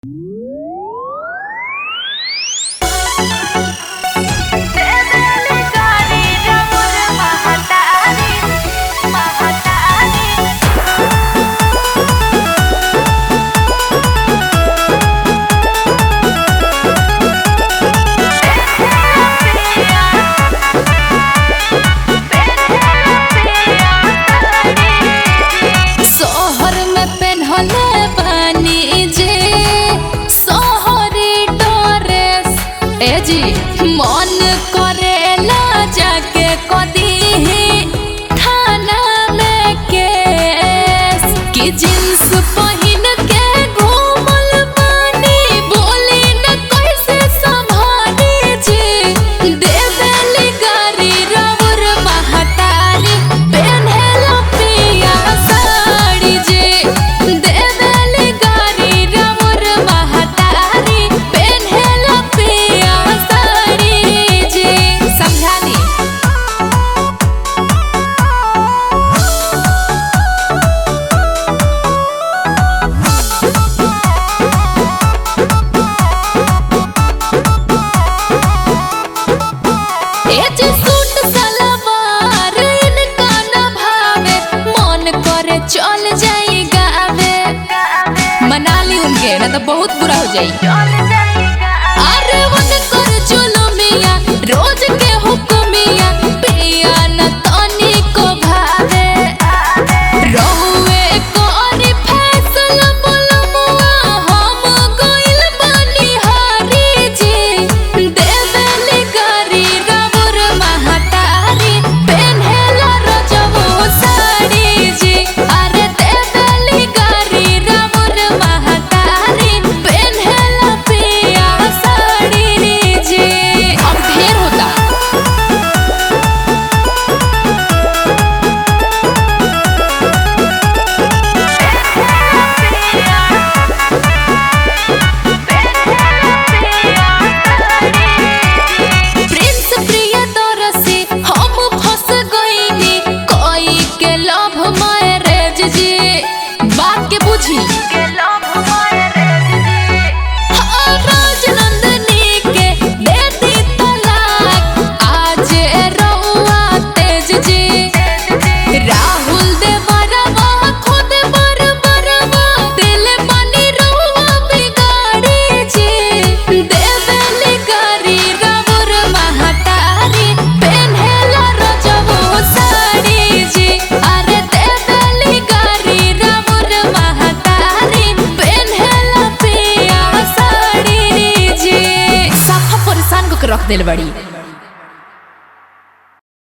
सोहर में पेन्हले बानी जे सोहरी डोरेस ए जी मन करेला जाके कदी थाना में केस कि जींस पहिन के घूमल बानी बोली न कैसे संभाली जी देवेली गारी रउर महतारी पेन्हेला पिया साड़ी जी देवेली गारी रउर महतारी पेन्हेला पिया साड़ी जी समझानी ए जे सूट सलवार इनका न भावे मन करे चल जाई गावे मना ली उनके ना तो बहुत बुरा हो जाई अरे वन कर चलो मिया रोज के हुक्मिया पिया न तनी को भावे रहुए कोरी फैसला बोलमुआ हम गइल बानी हारी जी देवेली गारी रउर महतारी पेन्हेला रजबो साड़ी जी अरे देवेली गारी रउर महतारी पेन्हेला पिया साड़ी जी अब ढेर होता प्रिंस प्रियदर्शी हम फंस गइनी कोई के लव मैरिज जी बात के बुझी हाँ, राजनंदनी के दे दी तलाक आज रउआ तेज जी राहुल दे बरवा खुद बर बरवा दिल बनी रउआ बिगाड़ी जी देवेली गारी रउर महतारी पेन्हेला रजबो साड़ी जी अरे देवेली गारी रउर महतारी पेन्हेला पिया साड़ी जी साफा परेशान को के रख देल बड़ी